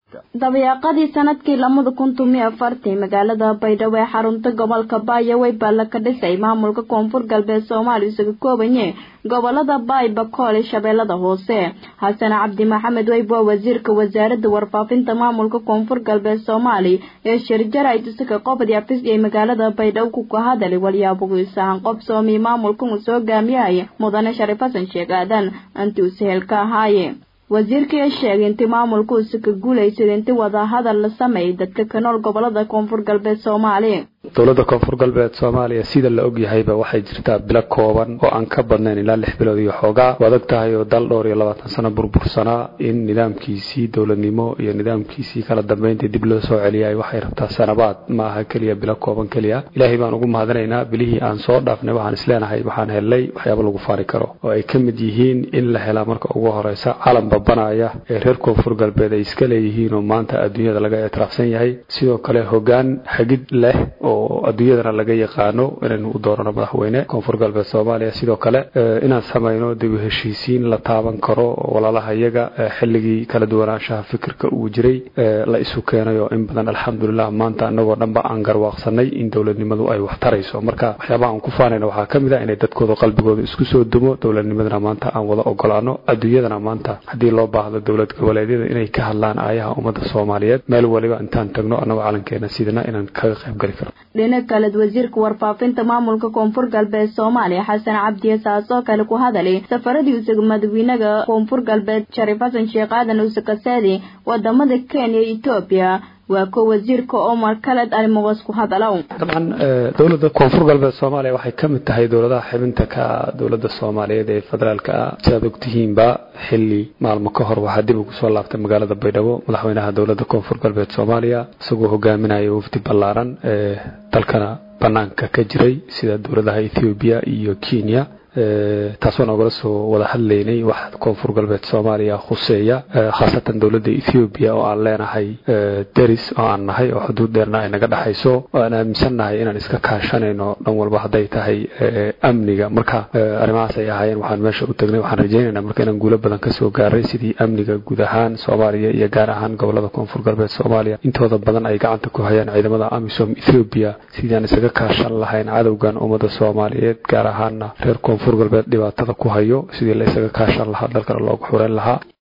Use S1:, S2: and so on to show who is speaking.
S1: dabayaaqadii sanadkii lamada kun tumiyo afartii magaalada baydhabo ee xarunta gobolka baayawey baa la ka dhisay maamulka koonfur galbeed soomaaliya isaga koobanye gobolada baay bakool ee shabeellada hoose xasan cabdi maxamed weyb waa wasiirka wasaaradda warfaafinta maamulka koonfur galbeed soomaaliya ee shirjara itusaka qobdi afis ee magaalada baydhabo ku kahadali walyaabugiisahan qobsoomi maamulkan uu soo gaamiyahaya mudane sharif xasan sheekh aadan intii uu sahel ka ahaaye wasiirkii sheegay intii maamulka uusa ka guulaysada intii wadahadal la sameeyay dadka ka nool gobolada koonfur galbeed soomaaliya
S2: dowladda koonfur galbeed soomaaliya sida la ogyahayba waxay jirtaa bilo kooban oo aan ka badnayn ilaa lix bilood iyo xoogaa u adag tahay oo dal dhowr iyo labaatan sano burbursanaa in nidaamkiisii dowladnimo iyo nidaamkiisii kala dambeynta dib loo soo celiyay waxay rabtaa sanabaad ma aha keliya bilo kooban keliya ilaahay baan ugu mahadinaynaa bilihii aan soo dhaafnay waxaan isleenahay waxaan helnay waxyaaba lagu faari karo oo ay ka mid yihiin in la helaa marka ugu horeysa calan babanaya ee reer koonfur galbeed ay iska leeyihiin oo maanta adduunyada laga ictiraafsan yahay sidoo kale hogaan xagid leh oo adduunyadana laga yaqaano inaynu u doorano madaxweyne koonfur galbeed soomaaliya sidoo kale inaan samayno dib u heshiisiin la taaban karo walaalaha iyaga xilligii kala duwanaanshaha fikirka uu jiray la isu keenay oo in badan alxamdulilah maanta anagoo dhanba aan garwaaqsanay in dowladnimadu ay wax tarayso marka waxyaabaha aan ku faanayna waxaa ka mid ah inay dadkooda qalbigooda isku soo dumo dowladnimadana maanta aan wada ogolaano adduunyadana maanta haddii loo baahdo dowlad goboleedyada inay ka hadlaan aayaha ummadda soomaaliyeed meel waliba intaan tagno annagoo calankeena sidana inaan kaga qayb gali karo
S1: dhinac kaleed wasiirka warfaafinta maamulka koonfur galbeed soomaaliya xasan cabdiye saasoo kale ku hadalay safaradii usaga madaxweynaha koonfur galbeed shariif xasan sheekh aadan usakaseedi wadamada kenya iyo etoobiya waa ko wasiirka omar khaled alimoqos ku hadalow
S2: dabcan dowladda koonfur galbeed soomaaliya waxay ka mid tahay dowladaha xibinta ka dowladda soomaaliyeed ee federaalka ah si aad ogtihiinba xili maalmo ka hor waxaa dib ugu soo laabtay magaalada baydhabo madaxweynaha dowladda koonfur galbeed soomaaliya isagoo hogaaminaya wafdi ballaaran ee dalkana banaanka ka jiray sida dowladaha ethoobiya iyo kenya taasoo nogala soo wada hadlaynay wax koonfur galbeed soomaaliya khuseeya khaasatan dowladda ethoobiya oo aan leenahay deris oo aan nahay oo xuduud dheerna ay naga dhexayso oo aan aaminsannahay inaan iska kaashanayno dhan walba hadday tahay amniga marka arrimahaas ay ahaayeen waxaan meesha u tagnay waxaan rajaynaynaa marka inaan guulo badan kasoo gaaray sidii amniga guud ahaan soomaaliya iyo gaar ahaan gobolada koonfur galbeed soomaaliya intooda badan ay gacanta ku hayaan ciidamada amisom ethoobiya sidii aan isaga kaashan lahayn cadowgan ummadda soomaaliyeed gaar ahaana reer koonfur galbeed dhibaatada ku hayo sidii la isaga kaashan lahaa dalkana loogu xureyn lahaa